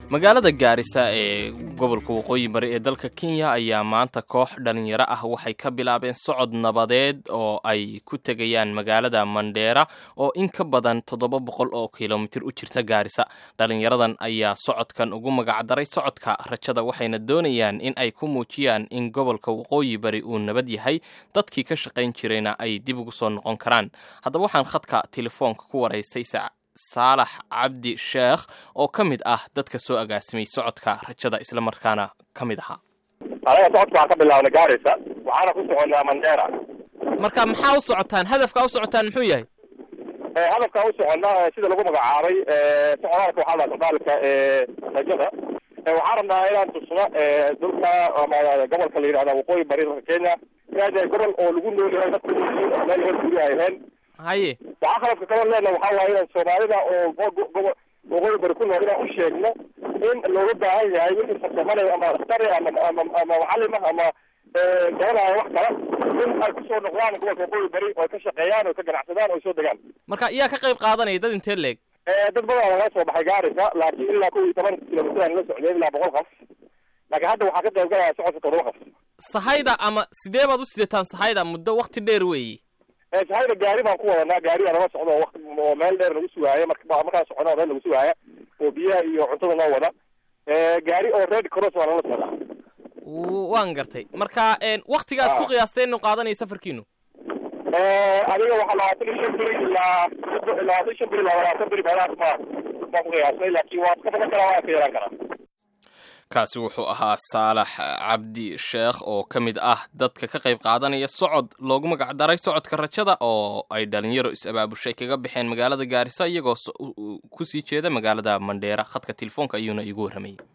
magaalada gaarisa ee gobolka waqooyi bari ee dalka kenya ayaa maanta koox dhalinyaro ah waxay ka bilaabeen socod nabadeed oo ay ku tegayaan magaalada mandheera oo in ka badan toddoba boqol oo kilomitir u jirta gaarisa dhalinyaradan ayaa socodkan ugu magacdaray socodka rajada waxayna doonayaan in ay ku muujiyaan in gobolka waqooyi bari uu nabad yahay dadkii ka shaqayn jirayna ay dib ugu soo noqon karaan haddaba waxaan khadka telefoonka ku waraystay saalax cabdi sheekh oo ka mid ah dadka soo agaasimay socodka rajada islamarkaana ka mid ahaa anaga socodka waxaan ka bilaabnay gaarisa waxaana ku soconaa mandheera marka maxaa u socotaan hadafkaa u socotaan muxuu yahay hadafkaa u soconnaa sida lagu magacaabay socdaalka waxaa laha socdaalka rajada waxaan rabnaa inaan tusno dhulka ama gobolka la yidhahda waqooyi bari dalka kenya inaa yahay gobol oo lagu nool yahay dadku meel hor gurya ahayn haye waxaa qalabka kaloo leena waxaa waaye inaan soomaalida oo waqooyi bari ku nool inaan u sheegno in looga baahan yahay wixii farsamanayo ama askari ama ama ama macalima ama garanaya wax kala in ay kusoo noqdaan gobolka waqooyi bari oo ay ka shaqeeyaan oo ka ganacsadaan oo ay soo degaan marka iyaa ka qayb qaadanaya dad intee leeg dad badan laga soo baxay gaarisa laakiin ilaa kow iyo toban kilomitir aan la socday ilaa boqol qof laakiin hadda waxaa ka qayb galaya socodka toddoba qof sahayda ama sidee baad u sidataan sahayda muddo wakti dheer weeye sahayda gaari baan ku wadanaa gaariyaa nala socdo oo wati oo meel dheer nagu sugaaya marka markaan socono meel nagu sugaaya oo biyaha iyo cuntada noo wada gaari oo red cross waa nala socdaa waan gartay marka waktigaad ku qiyaasteen inu qaadanaya safarkiinu adiga waxaa labaatan iyo shan beri ilaa labaatan shan beri ilaa labaatan beri meelahaas ma baan ku qiyaasnay laakiin waa ka badan karaa waa ka yaraan karaa kaasi wuxuu ahaa saalax cabdi sheekh oo ka mid ah dadka ka qayb qaadanaya socod loogu magacdaray socodka rajada oo ay dhalinyaro is-abaabushay kaga baxeen magaalada gaarisa iyagoo kusii jeeda magaalada mandheera khadka telefoonka ayuuna iigu warramayay